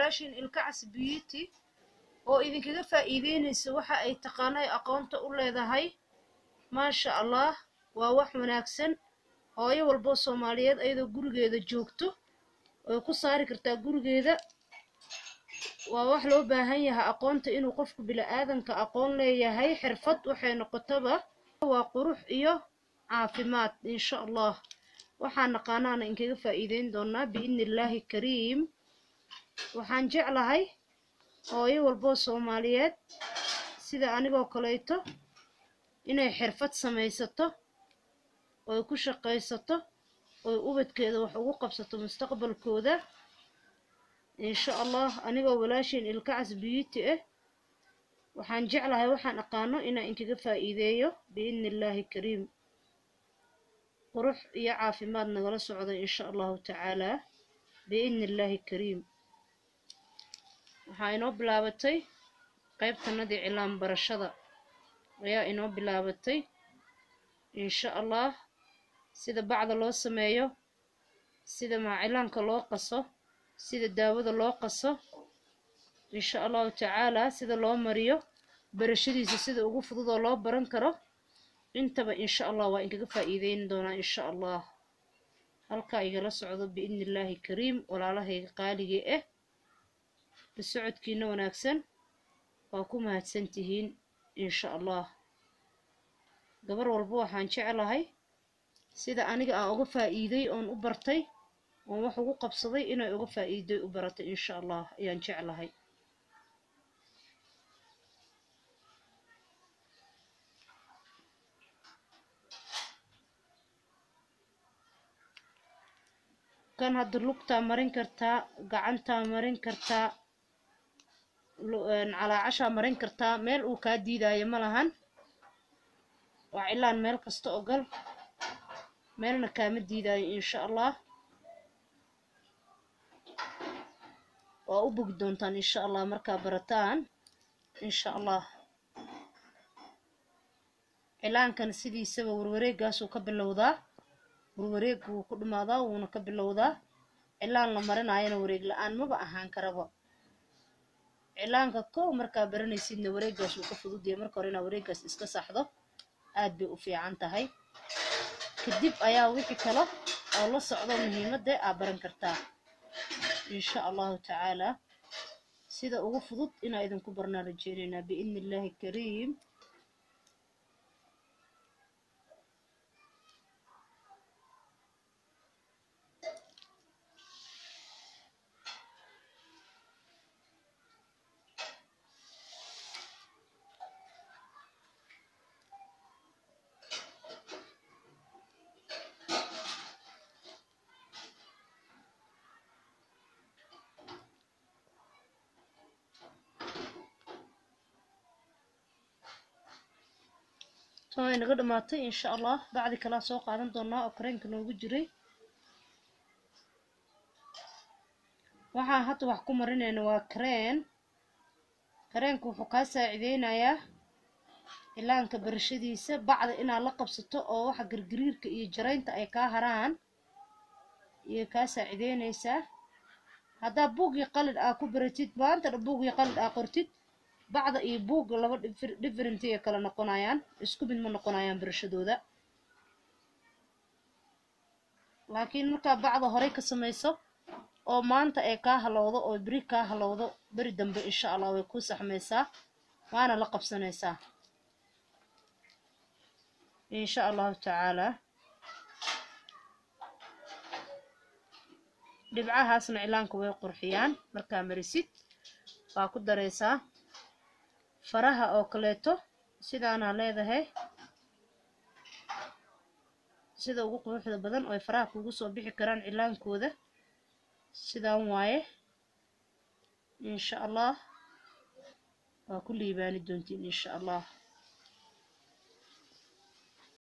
walaashiin ilkacas beauty oo idinkaga faa'iideynaysa waxa ay taqaano ay aqoonta u leedahay maasha allah waa wax wanaagsan hooyo walboo soomaaliyeed ayadoo gurigeeda joogto way ku saari kartaa gurigeeda waa wax loo baahan yahay aqoonta inuu qofku bila'aadanka aqoon leeyahay xirfad waxay noqotaba waa qurux iyo caafimaad insha allah waxaan naqaanaana inkaga faa'iideyn doonaa biidni illaahi kariim waxaan jeclahay hooyo walboo soomaaliyeed sida anigoo kaleeto inay xirfad samaysato oy ku shaqaysato oy ubadkeeda wax ugu qabsato mustaqbalkooda insha allah anigoo walaashiin ilkacas beauty ah waxaan jeclahay waxaan aqaano inaan inkaga faa'iideeyo biidni illaahi kariim qurux iyo caafimaad nagala socda insha allahu tacaalaa biidni illaahi kariim waxaa inoo bilaabatay qaybtanadii cilaan barashada ayaa inoo bilaabatay insha allah sida bacda loo sameeyo sida maacilaanka loo qaso sida daawada loo qaso insha allahu tacaalaa sida loo mariyo barashadiisa sida ugu fudud oo loo baran karo intaba insha allah waa inkaga faa'iideyn doonaa insha allah halkaa igala socdo biidni illaahi kariim walaalahayga qaaligii ah la socodkiina wanaagsan waa ku mahadsan tihiin insha allah gabar walba waxaan jeclahay sida aniga aan uga faa'iiday oon u bartay oon wax ugu qabsaday inay uga faa'iiday u baratay insha allah ayaan jeclahay kan hadda lugtaa marin kartaa gacantaa marin kartaa calaacashaa marin kartaa meel uu kaa diidaayo ma lahan waa cilaan meel kasta ogal meelna kaama diidaayo insha allah waa u bogi doontaan insha allah markaa barataan insha allah cilaankan sidiisaba warwareegaasuu ka bilowdaa warwareeg wuu ku dhumaadaa wuuna ka bilowdaa cilaan la marinaayana wareeg la-aan maba ahaan karaba cilaanka kow markaa baranaysidna wareegaas wuu ka fududyahay marka hore inaa wareegaas iska saxdo aad bay u fiican tahay kadib ayaa wixii kale oo la socdo muhiimadda aa baran kartaa insha allahu tacaalaa sida ugu fudud inaa idinku barnaa rajeynaynaa biidni illaahi kariim tan way naga dhamaatay insha allah bacdi kalaa soo qaadan doonaa oo kareenka noogu jiray waxaan hadda wax ku marinayna waa kareen kareenka wuxuu kaa saacideynayaa cilaanka barashadiisa bacda inaad la qabsato oo waxa gargariirka iyo jaraynta ay kaa haraan iyo kaa saacideynaysaa haddaa buugii qalid aa ku baratid maanta dha buugii qalid aa qortid bacda iyo buugga laba different ay kala noqonayaan isku mid ma noqonayaan barashadooda laakiin markaa bacda horey ka samayso oo maanta ay kaa halowdo oo beri kaa halowdo beri dambe insha allah way ku saxmaysaa waana la qabsanaysaa insha allahu tacaalaa dhibcahaasna cilaanka way qurxiyaan markaa marisid waa ku daraysaa faraha oo kaleeto sidaanaa leedahay sida ugu quruxda badan oo ay faraha kugu soo bixi karaan cilaankooda sidaan waaye insha allah waa ku liibaani doontiin insha allah